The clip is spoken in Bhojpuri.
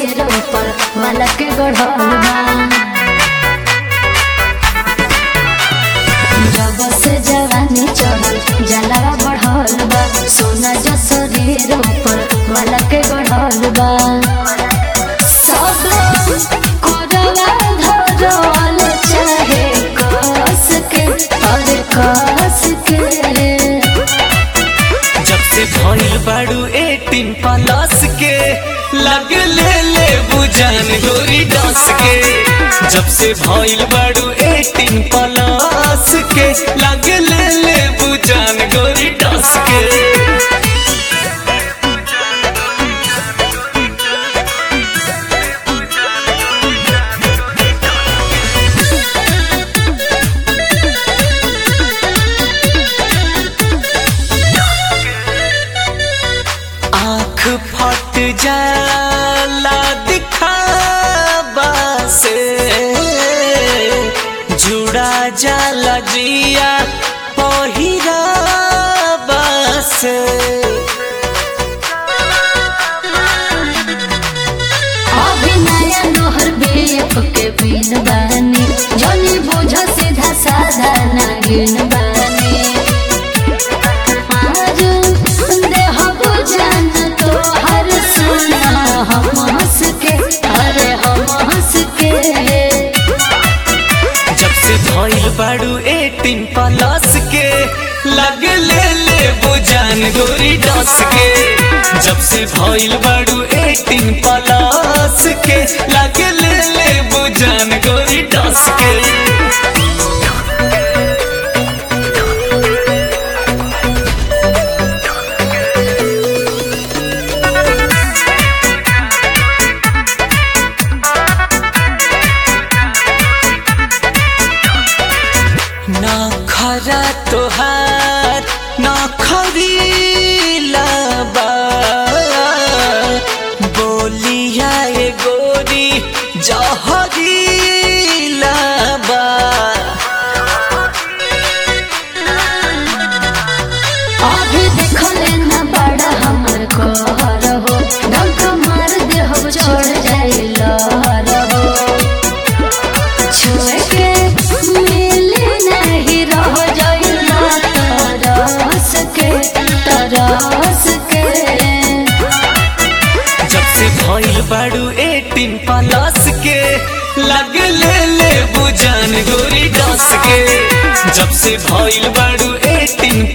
शरीर ऊपर वाला के गढ़ल बा जब से जवानी चढ़ल जलावा बढ़ल बा सोना जो शरीर ऊपर वाला के गढ़ल बा सब कोरवा धरल चाहे कस के अरे कस के जब से भइल बाड़ू एटीन प्लस के लग ले ले बुझान गोरी डस के जब से भइल बाड़ू एटीन प्लस के लग ले ले बुझान गोरी डस के आँख फट जाला दिखावा से जुड़ा जाला जिया पहिरावा से अभी नया नोहर बेप के बिन बानी जनी बुझ सीधा साधा नागिन बानी आज देह बुझान तो हर सुना हम हंस के अरे हम हंस के जब से भइल बाड़ू एटीन प्लस के लग ले ले बुझान गोरी डस के जब से भइल बाड़ू एटीन प्लस के लग ले ले बुझान गोरी डस के ना खरा तोहार ना खरीला बा बोलिया ए गोरी जहरीला बा अभी देखले न बड़ा हमर कहर हो डंक मार दे हो छोड़ जाए लहर हो छोड़ के मिले नहीं रह जाए ना तरस के तरस के जब से भइल बाड़ू एटीन प्लस के लग ले ले बुझान गोरी डस के जब से भइल बाड़ू एटीन